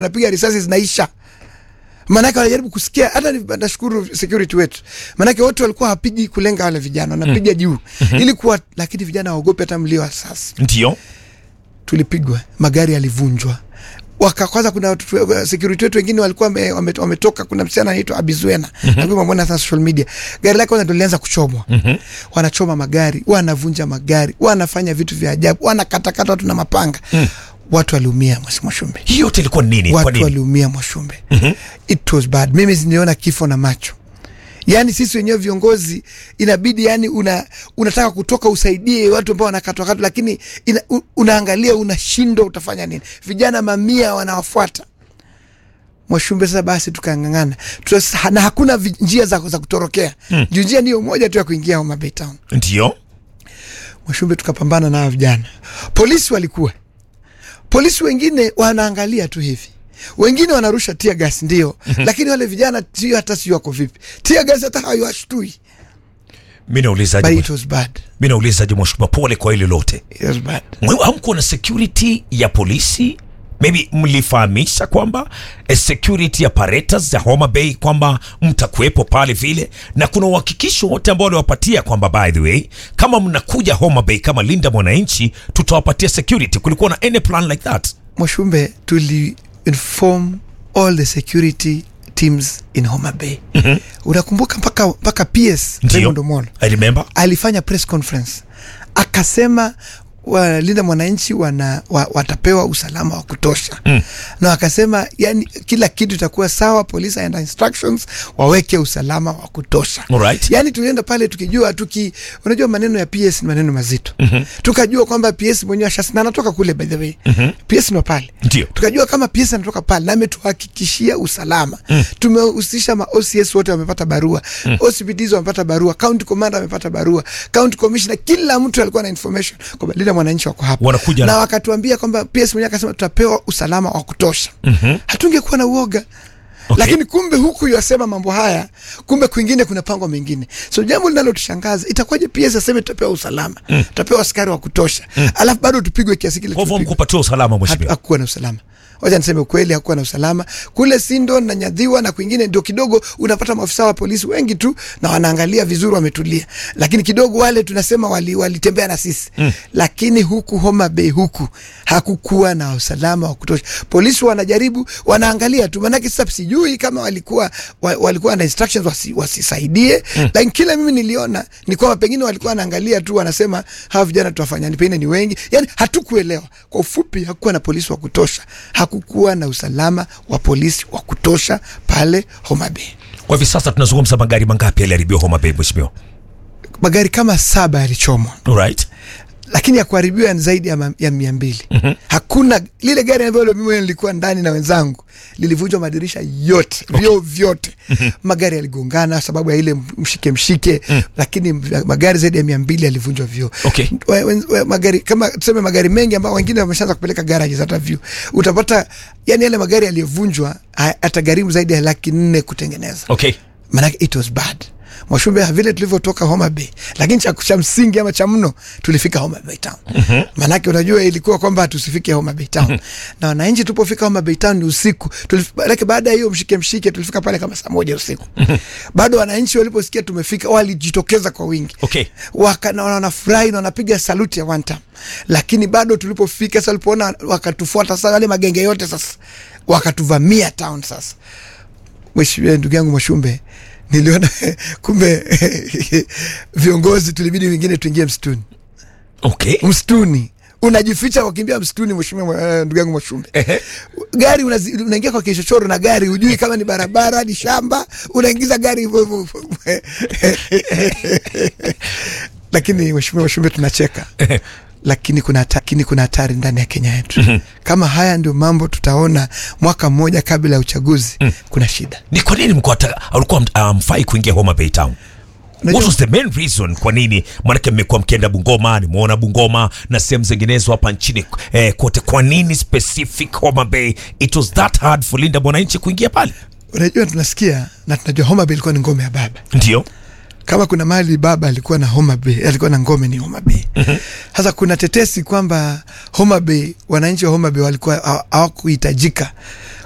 wanapiga risasi zinaisha maanake wanajaribu kusikia hata ni- nashukuru security wetu maanake wote walikuwa hawapigi kulenga wale vijana wanapiga juu ili kuwa lakini vijana waogope hata mlio wa sasa ndio tulipigwa magari yalivunjwa waka kwanza kuna watu- security wetu wengine walikuwa wame- wame- wametoka kuna msichana anaitwa Abizwena mm-hmm. mwona sana social media gari lake kwanza ndo lilianza kuchomwa mm-hmm. wanachoma magari wanavunja magari wanafanya vitu vya ajabu wanakatakata watu na mapanga mm. watu waliumia Mheshimiwa Shumbe hii yote ilikuwa nini kwa watu nini waliumia Mwashumbe mm-hmm. it was bad mimi niliona kifo na macho yaani sisi wenyewe viongozi inabidi yani una, unataka kutoka usaidie watu ambao wanakatwakatwa lakini ina, u, unaangalia unashindwa utafanya nini vijana mamia wanawafuata Mwashumbe sasa basi tukang'ang'ana Tusa, na hakuna vi, njia za, za kutorokea mm. juu njia ndiyo moja tu ya kuingia Homa Bay Town ndio Mwashumbe tukapambana na hawa vijana. Polisi walikuwa, polisi wengine wanaangalia tu hivi, wengine wanarusha tia gas ndio, lakini wale vijana sio hata sio wako vipi, tia gas hata hawashtui, mi but naulizaje it was bad, mi naulizaje mheshimiwa pole kwa hili lote it was bad. Mwe- hamkuwa na security ya polisi maybe mlifahamisha kwamba eh, security apparatus za Homa Bay kwamba mtakuwepo pale vile, na kuna uhakikisho wote ambao waliwapatia kwamba by the way, kama mnakuja Homa Bay kama linda mwananchi, tutawapatia security. Kulikuwa na any plan like that? Mwashumbe tuli inform all the security teams in Homa Bay. mm-hmm. Unakumbuka mpaka mpaka PS Raymond Omolo I remember. alifanya press conference akasema walinda mwananchi wana, wa, watapewa usalama wa kutosha mm. na akasema yani kila kitu itakuwa sawa polisi and instructions waweke usalama wa kutosha Alright. yani tulienda pale tukijua tuki unajua maneno ya PS ni maneno mazito mm-hmm. tukajua kwamba PS mwenyewe ashasi na anatoka kule by the way mm-hmm. PS ni pale Ndio. tukajua kama PS anatoka pale na ametuhakikishia usalama mm. tumehusisha ma OCS wote wamepata barua mm. OCPDs wamepata barua county commander amepata barua county commissioner kila mtu alikuwa na information kwamba linda mwananchi wako hapa Wanakuja na na- wakatuambia kwamba PS mwenyewe akasema tutapewa usalama wa kutosha mm-hmm. hatungekuwa na uoga Okay. lakini kumbe huku yasema mambo haya kumbe kwingine kuna pango mengine so jambo linalotushangaza itakuwaje PS aseme tutapewa usalama mm. tutapewa askari wa kutosha mm. alafu bado tupigwe kiasi kile Kwa hivyo tulipigwa mkupatiwa usalama Hatu- mheshimiwa. hakukuwa na usalama wacha niseme ukweli hakukuwa na usalama kule sindo na nyadhiwa na kwingine ndio kidogo unapata maafisa wa polisi wengi tu na wanaangalia vizuri wametulia lakini kidogo wale tunasema wali- walitembea na sisi mm. lakini huku homa bay huku hakukuwa na usalama wa kutosha polisi wanajaribu wanaangalia tu manake sasa sijui kama walikuwa wa, walikuwa na instructions wasi, wasisaidie mm. lakini kila mimi niliona ni kwamba pengine walikuwa wanaangalia tu wanasema hawa vijana tuwafanyani pengine ni wengi yani hatukuelewa kwa ufupi hakukuwa na polisi wa kutosha hakukuwa na usalama wa polisi wa kutosha pale Homa Bay Kwa hivi sasa tunazungumza magari mangapi yaliharibiwa Homa Bay mheshimiwa? magari kama saba yalichomwa Alright. lakini ya kuharibiwa ni zaidi ya, ma, ya mia mbili mm-hmm. hakuna lile gari ambalo mimi nilikuwa ndani na wenzangu lilivunjwa madirisha yote okay. vioo vyote mm-hmm. magari yaligongana sababu ya ile mshike mshike mm. lakini magari zaidi ya mia mbili yalivunjwa vioo Okay. We- we- we- magari kama tuseme magari mengi ambao wengine wameshaanza kupeleka garages hata view utapata yani yale magari yaliyovunjwa ha- atagharimu zaidi ya laki nne kutengeneza Okay. manake it was bad Mwashumbe vile tulivyotoka Homa Bay, lakini cha, cha msingi ama cha mno tulifika Homa Bay Town. mm-hmm. Manake unajua ilikuwa kwamba tusifike Homa Bay Town mm-hmm. na wananchi tupofika Homa Bay Town ni usiku. Tulif- Manake baada ya hiyo mshike mshike tulifika pale kama saa moja usiku mm-hmm. bado wananchi waliposikia tumefika walijitokeza kwa wingi Okay. Waka, na wanafurahi na wanapiga saluti ya one time, lakini bado tulipofika sasa, walipoona wakatufuata sasa, wale magenge yote sasa wakatuvamia town sasa Mheshimiwa ndugu yangu Mwashumbe, niliona kumbe viongozi tulibidi wengine tuingie msituni. Okay. Msituni unajificha wakimbia msituni, mheshimiwa eh, ndugu yangu Mwashumbe. Ehe. Gari unazi- unaingia kwa kichochoro na gari, hujui kama ni barabara ni shamba, unaingiza gari hivyo hivyo. Lakini mheshimiwa Mwashumbe, tunacheka lakini kuna hata- lakini kuna hatari ndani ya Kenya yetu. Kama haya ndio mambo tutaona mwaka mmoja kabla ya uchaguzi, kuna shida. Ni kwa nini mko hata- alikuwa amfai kuingia Homa Bay Town? Unajua- What was the main reason kwa nini? Maanake mmekuwa mkienda Bungoma, nimeona Bungoma na sehemu zinginezo hapa nchini eh, kote. Kwa nini specific Homa Bay? It was that hard for Linda mwananchi kuingia pale? Unajua, tunasikia na tunajua Homa Bay ilikuwa ni ngome ya baba. Ndio. Kama kuna mahali baba alikuwa na Homa Bay, alikuwa na ngome ni Homa Bay. Sasa kuna tetesi kwamba Homa Bay, wananchi wa Homa Bay walikuwa hawa- hawakuhitajika